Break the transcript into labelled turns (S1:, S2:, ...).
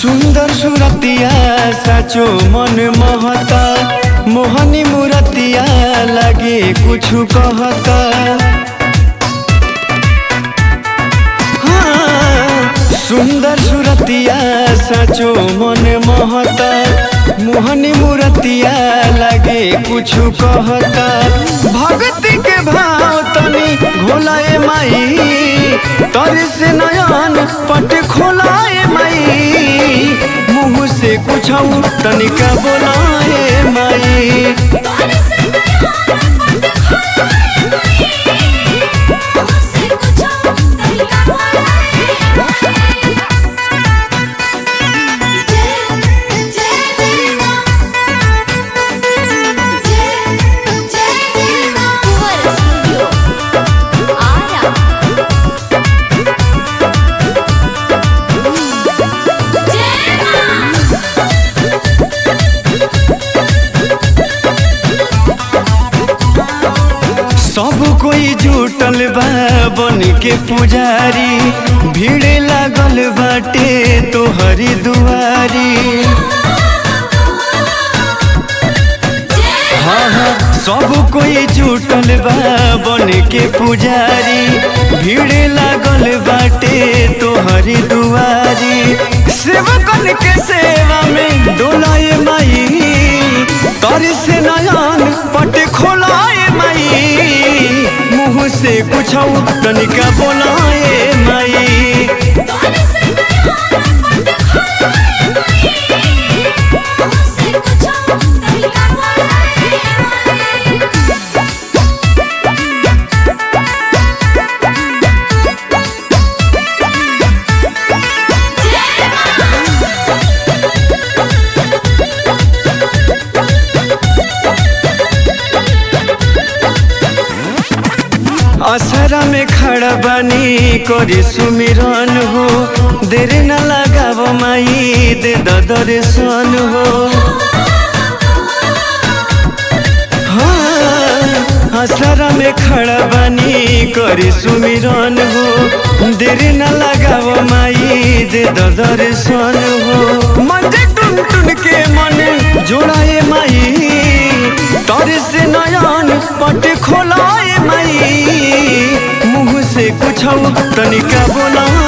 S1: सुंदर सुरतिया साचो मन महता मोहनी मुरतिया लगे कुछ कहता हाँ, सुंदर सुरतिया साचो मन महता मोहनी मुरतिया लगे कुछ कहता भक्ति के भाव तनी घोलाए माई तर से नयन पट खोलाए माई मुँह से कुछ तनिका बोलाए माई
S2: तोरे से नया पट खोलाए माई मुझसे कुछ तरीका बोलाए जय जय देवा जय जय देवा कुंवर स्टूडियो आरा जय मां
S1: सब कोई जुटल बा बन के पुजारी भीड़ लागल बाटे तोहरी दुआरी हाँ हाँ सब कोई जुटल बा बन के पुजारी भीड़ लागल बाटे तोहरी दुआरी सेवकन के सेवा में डोलाए माई तर से नयन पट खोलाए माई मुँह से कुछ तनिका बोलाए माई
S2: तोरे से नया पट खोलाए माई मुझसे कुछ तरीका बोलाए जय मां
S1: असरा में खड़ा बानी करी सुमिरन हो देर न लगाव माई दे दर्शन हो हाँ, असरा में खड़ा बानी करी सुमिरन हो देर न लगाव माई दे दर्शन हो मन टुन टुन के मन जोड़ाए माई तर से नयन पट खोलाए माई मुँह से कुछ तनिका बोला